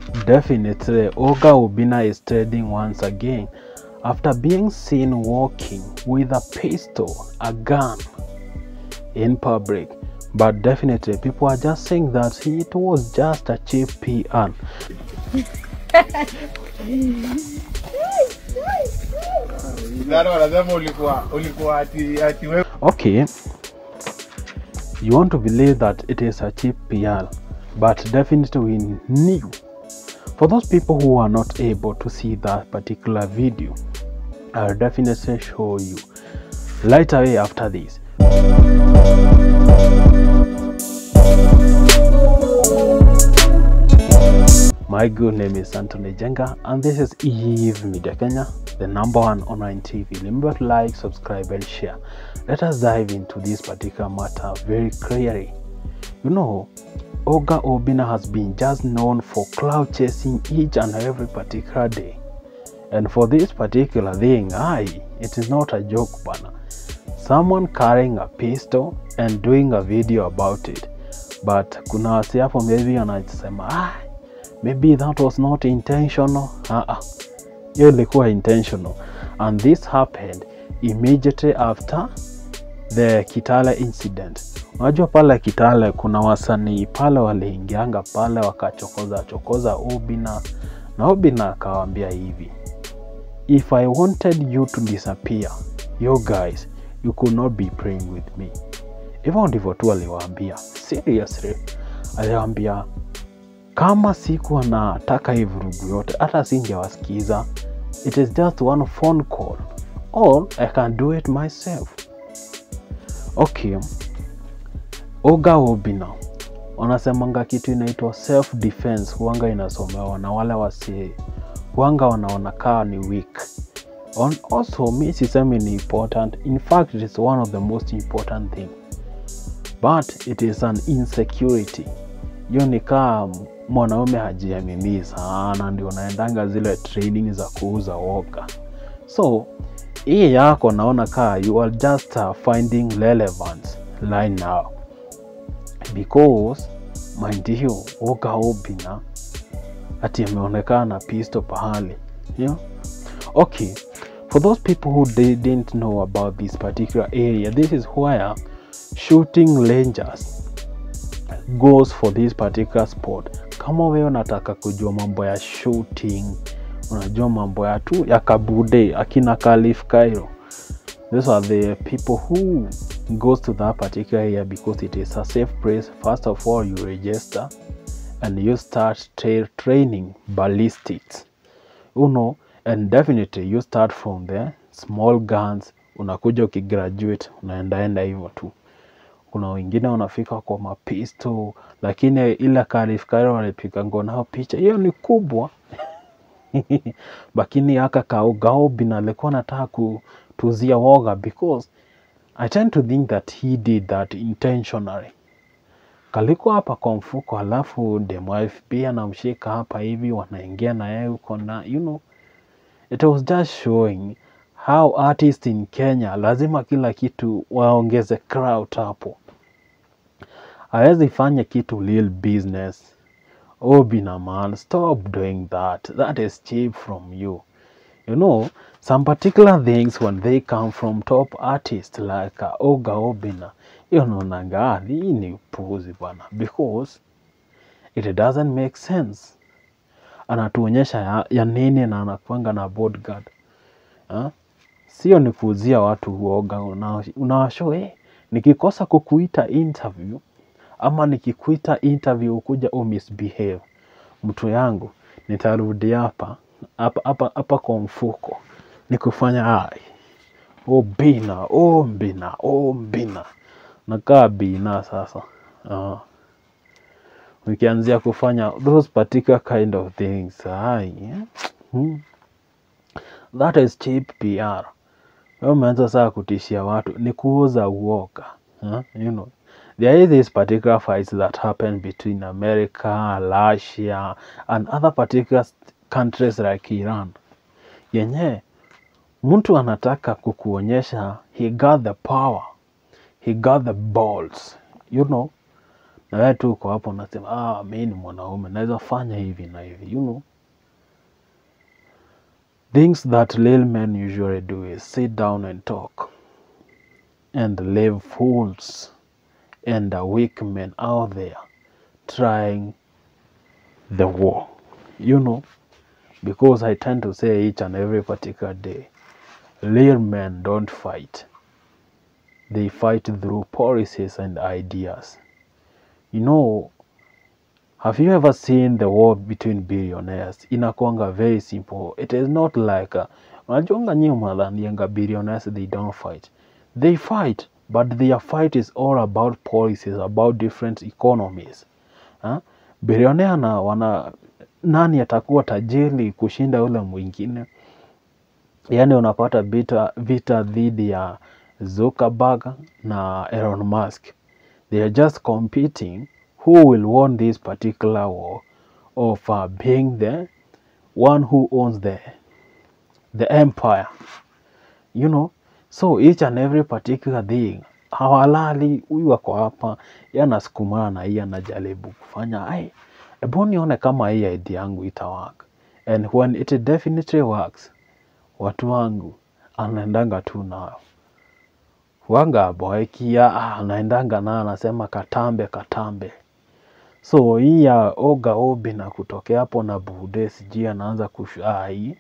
Definitely, Oga Obina is trading once again after being seen walking with a pistol, a gun in public. But definitely, people are just saying that it was just a cheap PR. Sasa wanasema ulikuwa ulikuwa ati ati wewe Okay, you want to believe that it is a cheap PR, but definitely we knew. For those people who are not able to see that particular video, I'll definitely show you right away after this. My good name is Anthony Jenga, and this is Eve Media Kenya, the number one online TV. Remember to like, subscribe, and share. Let us dive into this particular matter very clearly. You know, Oga Obina has been just known for cloud chasing each and every particular day. And for this particular thing, aye, it is not a joke, bana. Someone carrying a pistol and doing a video about it. But kuna wasi hapo maybe wanasema ah, maybe that was not intentional. Ah, ah. Hiyo ilikuwa intentional. And this happened immediately after the Kitale incident. Unajua pale Kitale kuna wasanii pale waliingianga pale wakachokoza chokoza Obina na Obina akawaambia hivi, if I wanted you to disappear, you guys, you could not be praying with me. Hivyo ndivyo tu aliwaambia, seriously, aliwaambia kama sikuwa nataka hii vurugu yote, hata singewasikiza. It is just one phone call or I can do it myself. Okay, Oga Obina wanasemanga kitu inaitwa self defense, huanga inasomewa na wale wasi huanga wanaona kaa ni weak. On, also mi sisemi ni important, in fact it is one of the most important thing but it is an insecurity. Hiyo ni kaa mwanaume hajiamini sana, ndio naendanga zile training za kuuza woga. So hii yako naona kaa you are just uh, finding relevance right now because mind you, Oga Obina ati ameonekana na pisto pahali you know? Okay, for those people who didn't know about this particular area, this is where shooting rangers goes for this particular sport. Kama wewe unataka kujua mambo ya shooting, unajua mambo ya tu ya kabude akina Khalif Cairo, these are the people who goes to that particular area because it is a safe place. First of all, you register and you start tra training ballistics you know and definitely you start from the small guns unakuja ukigraduate unaendaenda hivyo tu kuna wengine wanafika kwa mapisto lakini ile Khalif Cairo walipiga ngonao picha hiyo ni kubwa lakini aka kaogaobin alikuwa anataka kutuzia woga because I tend to think that he did that intentionally kalikuwa hapa kwa mfuko alafu demo FB anamshika hapa hivi wanaingia na yeye huko na you know it was just showing how artists in Kenya lazima kila kitu waongeze crowd hapo hawezi fanya kitu real business Obina man stop doing that that is cheap from you you know some particular things when they come from top artists like uh, Oga Obina hiyo naonanga "Ah, hii ni upuuzi bwana because it doesn't make sense anatuonyesha ya, ya nini na anakuanga na bodyguard ha? sio ni kuuzia watu uoga unawasho eh, nikikosa kukuita interview ama nikikuita interview ukuja umisbehave mtu yangu nitarudi hapa hapa hapa hapa kwa mfuko nikufanya ai o bina o mbina o mbina nakaa bina sasa uh, ukianzia kufanya those particular kind of things ai eh? hmm. that is cheap PR Wewe umeanza saa kutishia watu ni kuuza uoga huh? you know there is this particular fights that happen between America, Russia and other particular st- countries like Iran yenye mtu anataka kukuonyesha he got the power he got the balls you know na wewe tu uko hapo unasema ah, mi ni mwanaume naweza fanya hivi na hivi you know things that little men usually do is sit down and talk and leave fools and the weak men out there trying the war you know because i tend to say each and every particular day real men don't fight they fight through policies and ideas you know have you ever seen the war between billionaires inakwanga very simple it is not like uh, unajuanga nyi mnadhanianga billionaires they don't fight they fight but their fight is all about policies about different economies huh? billionaire na wana nani atakuwa tajiri kushinda ule mwingine yaani unapata vita, vita dhidi ya Zuckerberg na Elon Musk. They are just competing who will win this particular war of uh, being the one who owns the the empire. You know, so each and every particular thing hawalali, huyu ako hapa, yeye anasukumana na hii anajaribu kufanya ai, hebu nione kama hii idea yangu itawaka, and when it definitely works, watu wangu anaendanga tu nayo wanga boekia ah, anaendanga nayo anasema katambe katambe so hii ya oga obi na kutokea hapo na bude sijui anaanza kushai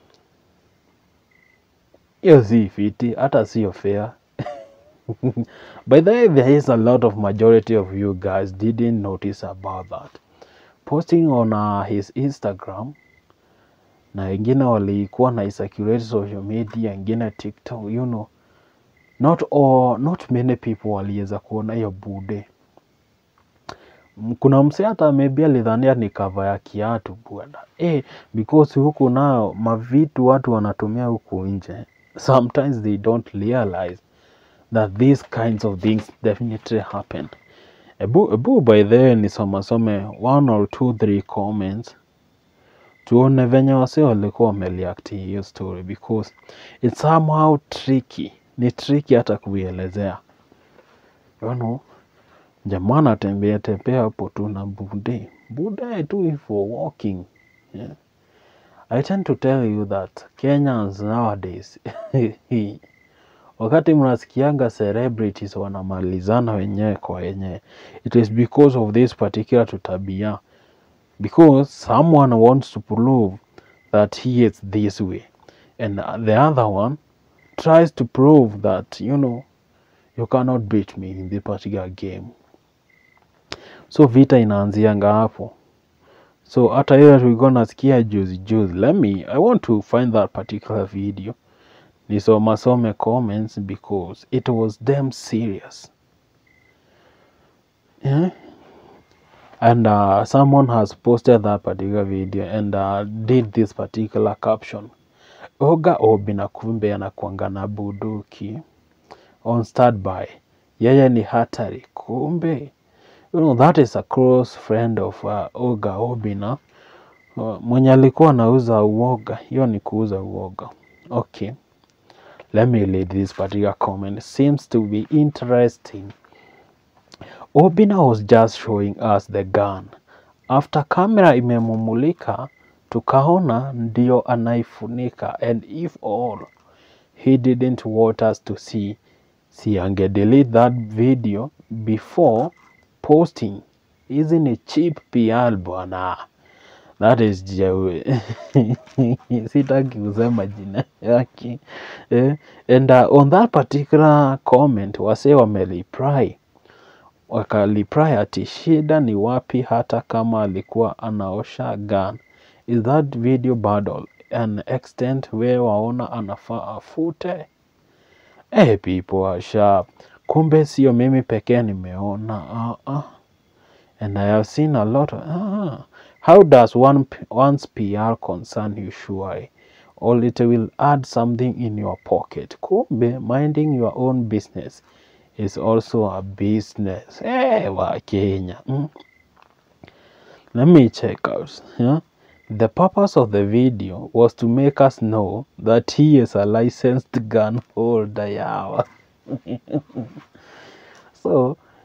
hiyo si fiti hata sio fair by the way there is a lot of majority of you guys didn't notice about that posting on uh, his instagram na wengine walikuwa na circulate social media wengine tiktok you know not all, not many people waliweza kuona hiyo bude M- kuna mse hata maybe alidhania ni kava ya kiatu bwana eh, because huku nayo mavitu watu wanatumia huku nje sometimes they don't realize that these kinds of things definitely happen ebu, ebu by the way nisomasome one or two three comments tuone venye wase walikuwa wamereact hiyo story because it's somehow tricky ni tricky hata kuielezea you know jamaa anatembea tembea hapo tu na bude bude tu for walking yeah. I tend to tell you that Kenyans nowadays wakati mnasikianga celebrities wanamalizana wenyewe kwa wenyewe it is because of this particular tutabia because someone wants to prove that he is this way and the other one tries to prove that you know you cannot beat me in this particular game so vita inaanzianga hapo so hata hiyo tulikuwa nasikia juzi juzi let me i want to find that particular video nisomasome comments because it was damn serious yeah? and uh, someone has posted that particular video and uh, did this particular caption oga obi na kumbe anakuanga na buduki on standby yeye ni hatari kumbe you know, that is a close friend of uh, oga obi na uh, mwenye alikuwa anauza uoga hiyo ni kuuza uoga okay let me read this particular comment seems to be interesting Obina was just showing us the gun. After camera imemumulika, tukaona ndio anaifunika and if all he didn't want us to see, si ange delete that video before posting. Hizi ni cheap PR bwana. That is jewe. Sitaki kusema jina yake. Eh, and uh, on that particular comment wase wamereply wakalipray ati shida ni wapi hata kama alikuwa anaosha gun is that video bado an extent where waona anafaa afute hey, people are sharp kumbe sio mimi pekee nimeona uh -uh. and i have seen a lot of, uh how does one, p- one's pr concern you surely or it will add something in your pocket kumbe minding your own business is also a business. Hey, wa Kenya. Mm. Let me check out. Yeah? The purpose of the video was to make us know that he is a licensed gun holder. Yeah. so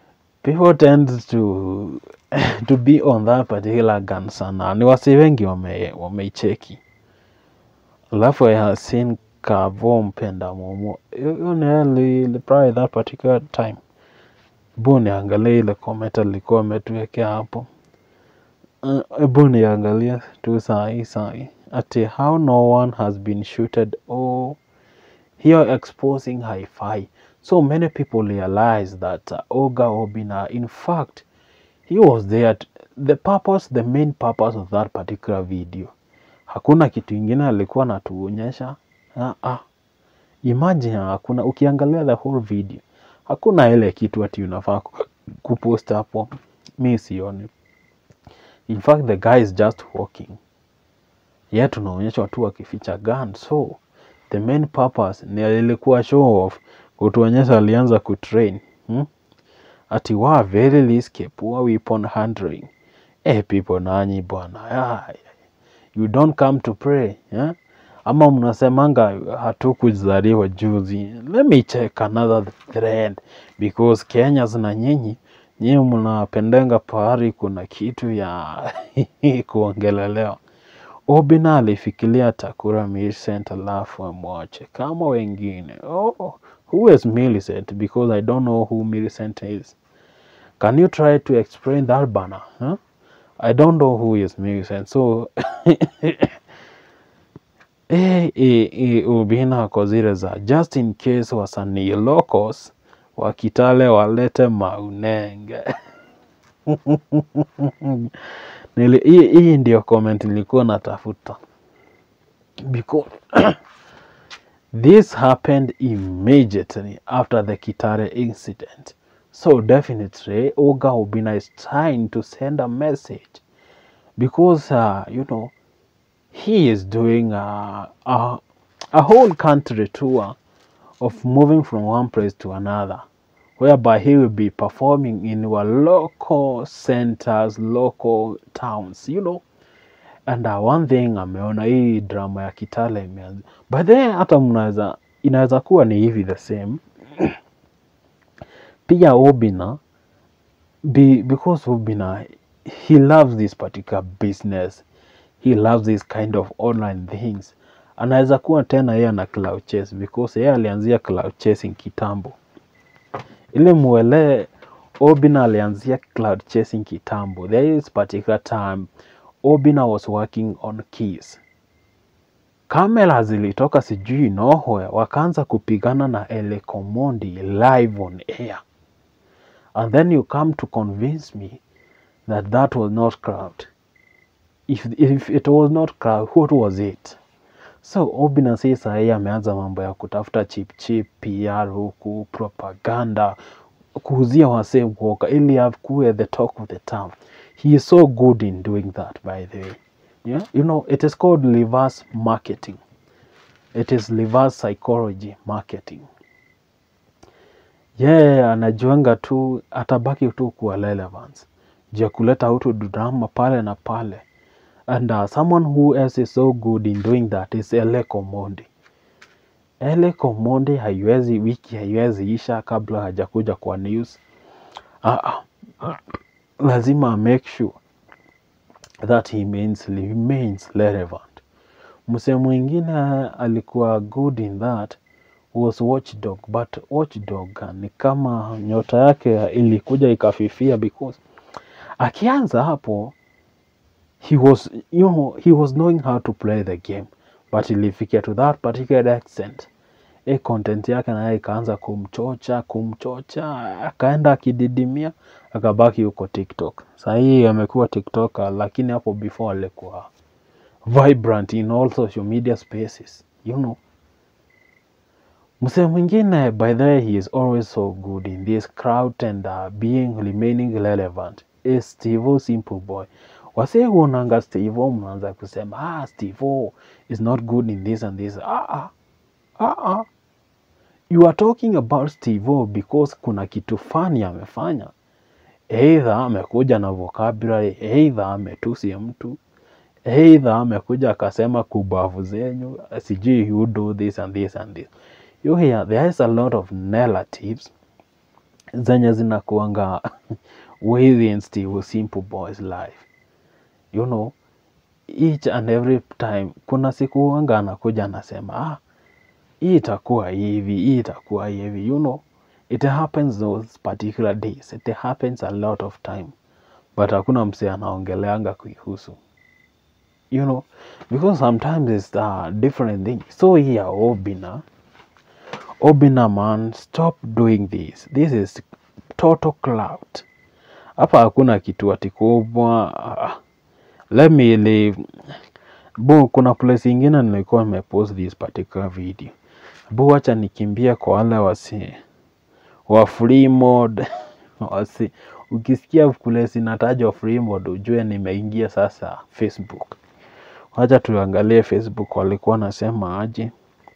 people tend to to be on that particular gun sana ni wasi wengi wame wameicheki alafu i have seen kavo mpenda momo hiyo ni yeye li- li- probably that particular time bu niangalie ile comment alikuwa ametuwekea hapo Uh, hebu niangalie tu sahi sahi ati how no one has been shooted or here exposing hi-fi so many people realize that uh, oga obina in fact he was there t- the purpose the main purpose of that particular video hakuna kitu ingine alikuwa anatuonyesha ah, ah. imagine hakuna ukiangalia the whole video hakuna ile kitu ati unafaa ku- kupost hapo mi sioni in fact the guy is just walking ye tunaonyeshwa tu akificha gun so the main purpose ni ilikuwa show off kutuonyesha alianza kutrain hmm? ati wa very risky poor weapon handling eh people nanyi bwana ah, you don't come to pray eh? ama mnasemanga hatukuzaliwa juzi let me check another thread because kenyas na nyinyi nyinyi mnapendenga pahari kuna kitu ya kuongelelewa obina alifikiria takura Millicent alafu amwache kama wengine oh, who is Millicent because i don't know who Millicent is can you try to explain that bana huh? i don't know who is Millicent so Eh, eh, eh, Ubina ako zile za just in case wasanii locals wa Kitale walete maunenge. Nili, hii, hii ndio comment nilikuwa natafuta because this happened immediately after the Kitale incident. So definitely Oga Obina is trying to send a message because uh, you know he is doing a, a, a whole country tour of moving from one place to another, whereby he will be performing in our local centers, local towns, you know. And uh, one thing ameona hii drama ya Kitale imeanza. By the way, hata mnaweza inaweza kuwa ni hivi the same. Pia Obina be, because Obina he loves this particular business he loves this kind of online things anaweza kuwa tena yeye ana cloud chase because yeye alianzia cloud chasing kitambo ili muelewe Obina alianzia cloud chasing kitambo there is particular time Obina was working on keys kamera zilitoka sijui nowhere wakaanza kupigana na Elekomondi live on air and then you come to convince me that that was not crowd if, if it was not crowd what was it so Obina si sahii ameanza mambo ya kutafuta chip chip PR huku propaganda kuuzia wasee kuoka ili akuwe the talk of the town he is so good in doing that by the way yeah? you know it is called reverse marketing it is reverse psychology marketing yeye yeah, anajuanga tu atabaki tu kuwa relevance juu ya kuleta utu drama pale na pale and uh, someone who else is so good in doing that is Ele Komondi. Ele Komondi haiwezi wiki haiwezi isha kabla hajakuja kwa news. Uh, uh, lazima make sure that he remains, remains relevant. Msee mwingine alikuwa good in that was Watchdog, but Watchdog uh, ni kama nyota yake ilikuja ikafifia because akianza hapo he was you know he was knowing how to play the game but ilifikia to that particular extent e content yake naye ikaanza kumchocha kumchocha akaenda akididimia akabaki huko tiktok sahii amekuwa tiktoker lakini hapo before alikuwa vibrant in all social media spaces you know msee mwingine by the way he is always so good in this crowd and uh, being remaining relevant is Steve Simple Boy wasee huonanga Steve mnaanza kusema ah, Steve is not good in this and this. Ah, ah, ah, ah. You are talking about Steve because kuna kitu fani amefanya, either amekuja na vocabulary, either ametusi mtu, either amekuja akasema kubavu zenyu, sijui you do this and this and this. You hear there is a lot of narratives zenye zinakuanga within Steve Simple Boys life you know each and every time kuna siku wanga anakuja anasema ah, hii itakuwa hivi hii itakuwa hivi you know it happens those particular days it happens a lot of time but hakuna msee anaongeleanga kuihusu you know because sometimes it's a different thing so here obina obina man stop doing this this is total clout hapa hakuna kitu ati kubwa ah, let me leave bu kuna place ingine nilikuwa nimepost this particular video bu wacha nikimbia kwa wale wasi wa free mode wasi ukisikia place inatajwa free mode ujue nimeingia sasa facebook wacha tuangalie facebook walikuwa nasema aje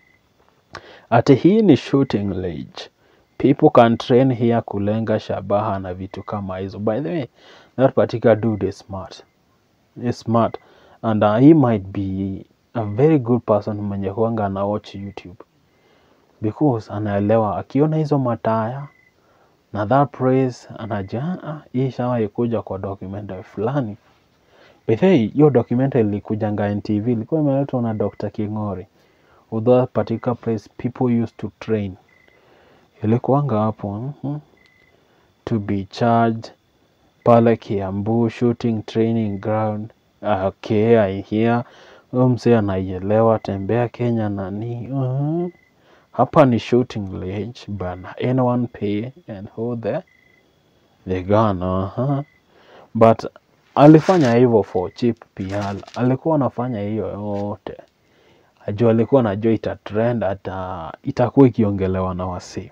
ati hii ni shooting range people can train here kulenga shabaha na vitu kama hizo by the way that particular dude is smart is smart and uh, he might be a very good person mwenye huanga ana watch youtube because anaelewa akiona hizo mataya na that praise anajua "Ah, hii shawahi kuja kwa documentary fulani Bethe, hiyo documentary ilikujanga NTV ilikuwa imeletwa na Dr. King'ori. Although that particular place people used to train. Ilikuwanga hapo mhm, to be charged pale Kiambu shooting training ground. Ah, Okay, I hear. Huyo mzee anaielewa tembea Kenya nani. mhm. Hapa ni shooting range bana. Anyone pay and hold the the gun. Uh-huh. But alifanya hivyo for cheap PR. Alikuwa anafanya hiyo yote ajua, alikuwa anajua ita trend, ata itakuwa ikiongelewa na wasee.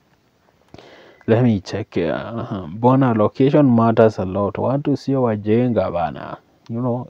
Let me check. Uh, bona location matters a lot. Watu sio wajenga bana, you know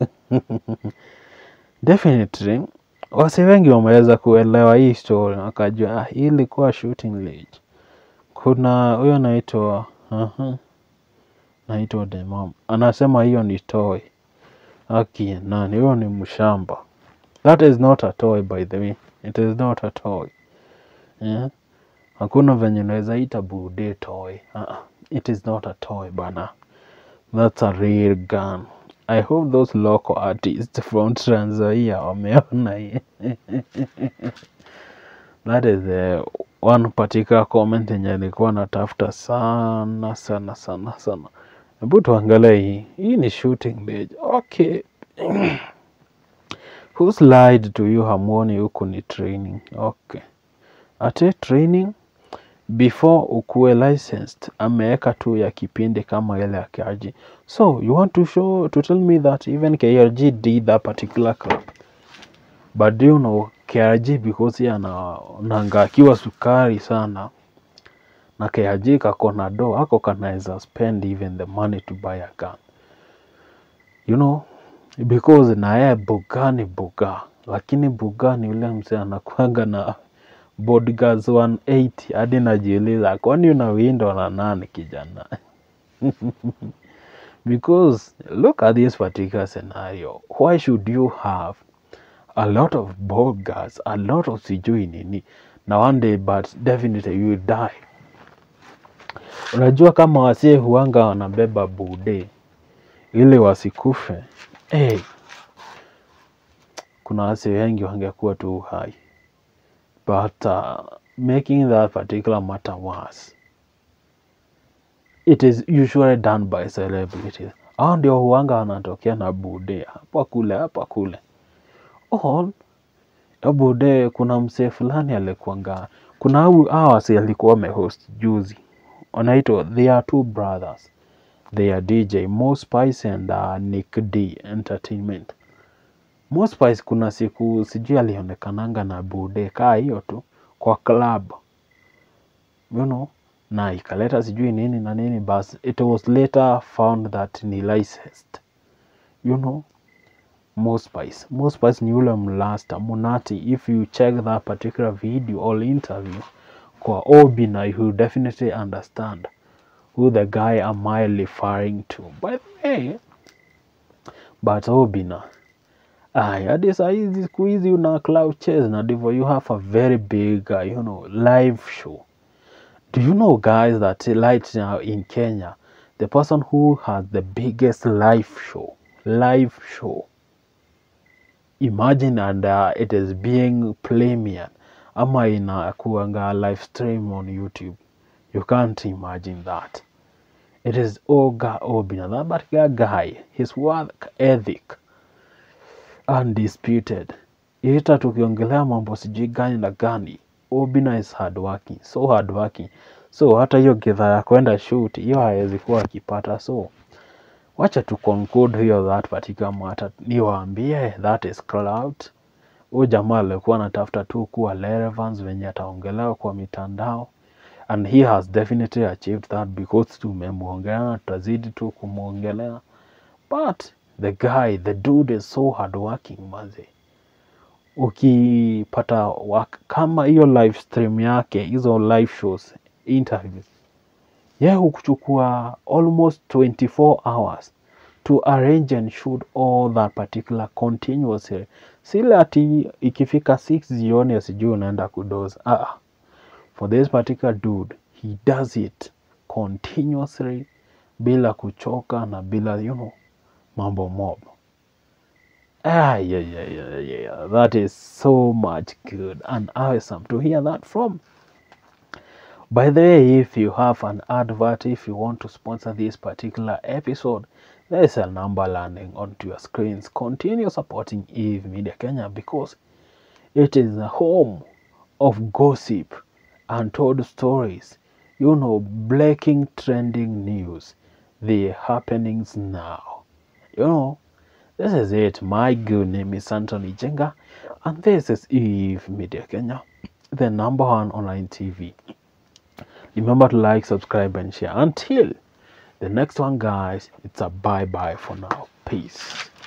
definitely wasi wengi wameweza kuelewa hii story wakajua ah, hii ilikuwa shooting range. Kuna huyo anaitwa uh naitwa Demam anasema hiyo ni toy. Aki nani huyo ni mshamba. That is not a toy by the way. It is not a toy. Yeah. Hakuna venye naweza ita bude toy. Uh-uh. It is not a toy bana. That's a real gun. I hope those local artists from Trans Nzoia wameona hii. That is the one particular comment yenye nilikuwa natafuta sana sana sana sana. Hebu tuangalie hii. Hii ni shooting range. Okay. Who's lied to you hamuoni huku ni training. Okay. Ate training before ukuwe licensed ameweka tu ya kipindi kama ile ya KRG. So you want to show to tell me that even KRG did that particular club. But do you know KRG because yeye ana anaangakiwa sukari sana na KRG kako na do ako kanaweza spend even the money to buy a gun. You know because na yeye buga ni buga, lakini buga ni yule mzee anakuanga na bodyguards 180 hadi najiuliza kwani unawindwa na nani kijana? because look at this particular scenario. Why should you have a lot of bodyguards, a lot of sijui nini na one day but definitely you will die. Unajua kama wasee huanga wanabeba bude ili wasikufe. Hey, kuna wasee wengi wangekuwa tu hai but uh, making that particular matter worse it is usually done by celebrities. Hao ndio huanga wanatokea na bude hapa kule hapa kule. All hiyo bude, kuna msee fulani alikuanga, kuna hao hao wasee alikuwa amehost juzi, wanaitwa they are two brothers, they are DJ Mo Spice and uh, Nick D Entertainment. Mo Spice kuna siku sijui alionekananga na bude kaa hiyo tu kwa club you know, na ikaleta sijui nini na nini, but it was later found that ni licensed you know. Mo Spice. Mo Spice ni yule mlasta Munati. If you check that particular video or interview kwa Obina, you will definitely understand who the guy am I referring to. By the way, but Obina Ay, hadi saa hizi siku hizi una cloud chase na ndivyo you have a very big uh, you know, live show Do you know, guys, that right now in Kenya, the person who has the biggest live show, live show, imagine and uh, it is being premiered ama inakuanga live stream on YouTube. You can't imagine that. It is Oga Obina. That particular guy, his work ethic, undisputed. Ita tukiongelea mambo sijui gani na gani, Obina is hardworking, so hardworking. So hata hiyo gedha ya kwenda shoot hiyo hawezi kuwa akipata. So wacha tu conclude hiyo that particular matter, niwaambie that is clout. Huyu jamaa alikuwa anatafuta tu kuwa relevance venye ataongelewa kwa mitandao and he has definitely achieved that because tumemwongelea na tutazidi tu kumwongelea but the guy the dude is so hardworking manze ukipata work, kama hiyo live stream yake hizo live shows interviews ye hukuchukua almost 24 hours to arrange and shoot all that particular continuously sile ati ikifika 6 jioni sijui unaenda kudoza ah, for this particular dude he does it continuously bila kuchoka na bila you know mambo mob ah, yeah, yeah, yeah, yeah. that is so much good and awesome to hear that from by the way, if you have an advert, if you want to sponsor this particular episode, there is a number landing onto your screens. Continue supporting Eve Media Kenya because it is the home of gossip, untold stories, you know, breaking trending news, the happenings now. You know, this is it. My good name is Anthony Jenga, and this is Eve Media Kenya, the number one online TV. Remember to like, subscribe, and share. Until the next one, guys, it's a bye bye for now. Peace.